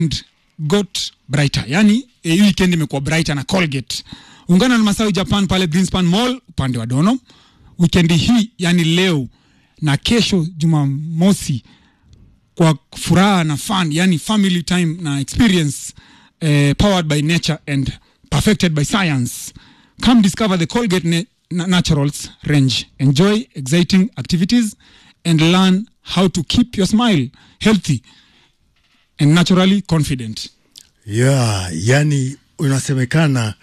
weekend got brighter yani eh, hii weekend imekuwa brighter na colgate ungana na masawi japan pale greenspan mall upande wa dono wikendi hii yani leo na kesho jumamosi kwa furaha na fun yani family time na experience eh, powered by nature and perfected by science come discover the colgate na- na- naturals range enjoy exciting activities and learn how to keep your smile healthy and naturally confident yeah, yani unasemekana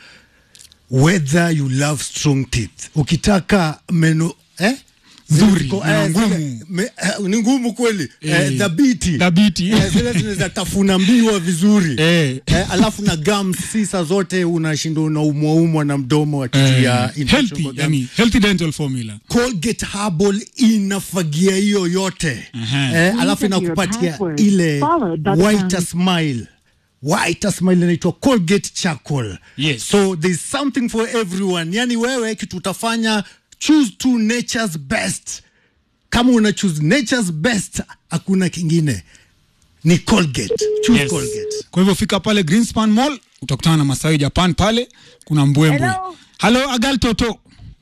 whether you love strong teeth ukitaka meno eh? Nzuri, Ziko- na eh, ngumu. zile- me- eh, ni ngumu kweli Eh, eh, dhabiti dhabiti. eh, zile zinaweza tafuna mbiwa vizuri Eh. eh, alafu na gums sisa zote unashinda unaumwaumwa na mdomo Eh, akitia infection healthy kwa gums. yani healthy dental formula Colgate Herbal inafagia hiyo yote Aha. eh, alafu Enter your inakupatia password, ile followed by the whiter pound. smile whiter smile inaitwa Colgate Charcoal Yes. so there's something for everyone yani wewe kitu utafanya choose to nature's best kama una choose nature's best hakuna kingine ni Colgate choose Yes. Colgate kwa hivyo fika pale greenspan mall utakutana na masawi japan pale kuna mbwembwe Hello. halo agal toto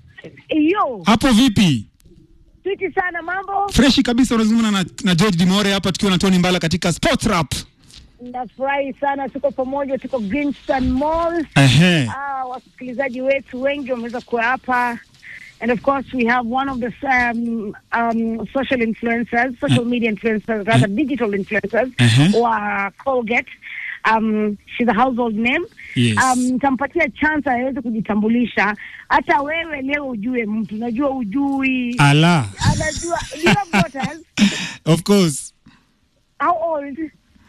Iyo, hapo vipi fiti sana mambo. freshi kabisa unazungumza na, na george dimore hapa tukiwa na tony mbala katika sport rap Nafurahi sana, tuko pamoja, tuko Greenspan Mall. Ehe. Ah, wasikilizaji wetu wengi wameweza kuwa hapa and of course we have one of the um, um, social influencers, social media influencers, rather digital influencers Uh-huh. wa Colgate. Um, she's a household name. Yes. Um, nitampatia chance aweze kujitambulisha. Hata wewe leo ujue mtu, najua ujui, ala anajua. Do you have daughters? of course How old?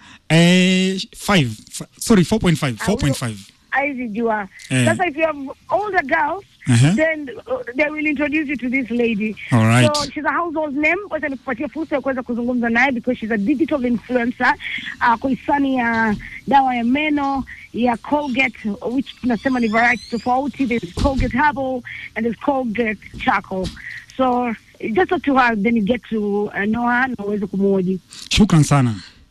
eh, five, f- sorry 4.5 4.5 aizijua Eh. sasa if you have older girls Uh-huh. then uh, they will introduce you to this lady All right. so she's a household name wacha nikupatia fursa ya kuweza kuzungumza naye because she's a digital influencer uh, kwa hisani ya dawa ya meno ya Colgate which tunasema ni variety tofauti there's Colgate Herbal and there's Colgate Charcoal so just talk to her then you get to uh, know her na uweze kumuoji shukran sana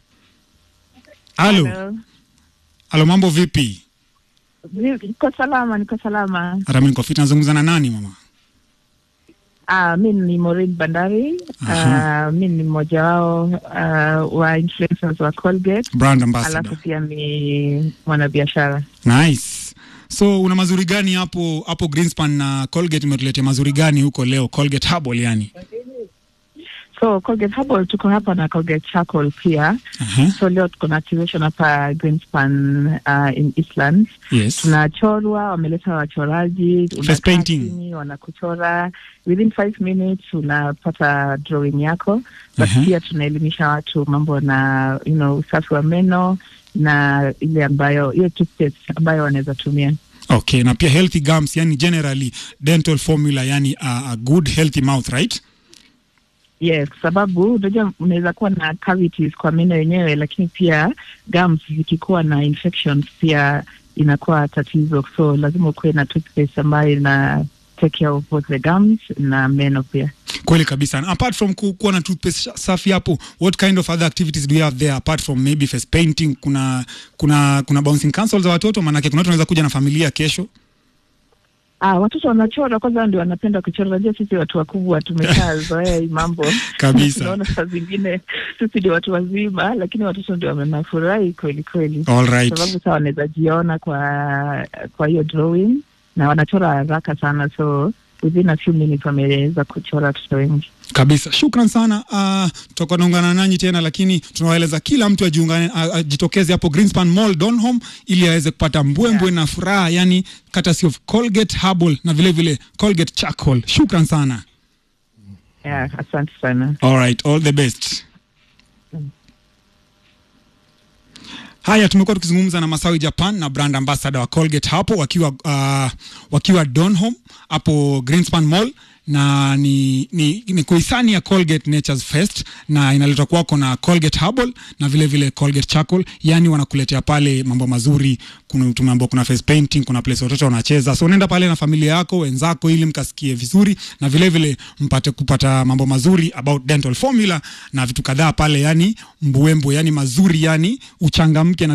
halo Hello. halo mambo vipi Niko salama, niko salama. hata mi niko fit nazungumza na nani mama Uh, mi ni Maureen Bandari. Aha. Uh, mi ni mmoja wao uh, wa influencers wa Colgate, brand alafu ambassador pia ni mwanabiashara. nice so una mazuri gani hapo hapo greenspan na colgate imetuletea mazuri gani huko leo colgate herbal yani So Colgate Herbal tuko hapa na Colgate Charcoal pia. Aha. So leo tuko na activation hapa Greenspan uh, in Eastlands. yes tunachorwa wameleta wachoraji Face unakaa painting. chini, wanakuchora within five minutes unapata drawing yako but Mhm. pia tunaelimisha watu mambo na you know, usafi wa meno na ile ambayo ile toothpaste ambayo wanaweza tumia okay na pia healthy gums yani generally dental formula yani a, a good healthy mouth right yes kwa sababu unajua unaweza kuwa na cavities kwa meno yenyewe lakini pia gums zikikuwa na infections pia inakuwa tatizo so lazima ukuwe na toothpaste ambayo ina take care of both the gums na meno pia kweli kabisa And apart from ku- kuwa na toothpaste safi hapo what kind of other activities do you have there apart from maybe face painting kuna kuna kuna bouncing council za watoto maanake kuna watu wanaweza kuja na familia kesho Ah, watoto wanachora kwanza, ndio wanapenda kuchora. Unajua sisi watu wakubwa tumeshazoea hii mambo Kabisa. Tunaona saa zingine sisi ndio watu wazima, lakini watoto ndio wanafurahi kweli kweli, all right sababu saa wanaweza jiona kwa kwa hiyo drawing na wanachora haraka sana, so within a few minutes wameweza kuchora watoto wengi. kabisa shukran sana uh, tutakuwa naungana nanyi tena lakini tunawaeleza kila mtu ajiungane a- ajitokeze hapo greenspan mall donholm ili aweze kupata mbwembwe na furaha yani courtesy of colgate herbal na vile vile colgate charcoal shukran sana Yeah, asante sana. all right all the best haya tumekuwa tukizungumza na masawi japan na brand ambassador wa colgate hapo wakiwa uh, wakiwa donholm hapo greenspan mall na ni, ni, ni kuhisani ya Colgate Nature's Fest na inaletwa kwako na Colgate Herbal na vile vile Colgate Charcoal, yani wanakuletea pale mambo mazuri. Kuna tumeambiwa kuna face painting, kuna place watoto wanacheza, so unaenda pale na familia yako wenzako, ili mkasikie vizuri na vile vile mpate kupata mambo mazuri about dental formula na vitu kadhaa pale, yani mbuembu, yani mazuri, yani uchangamke na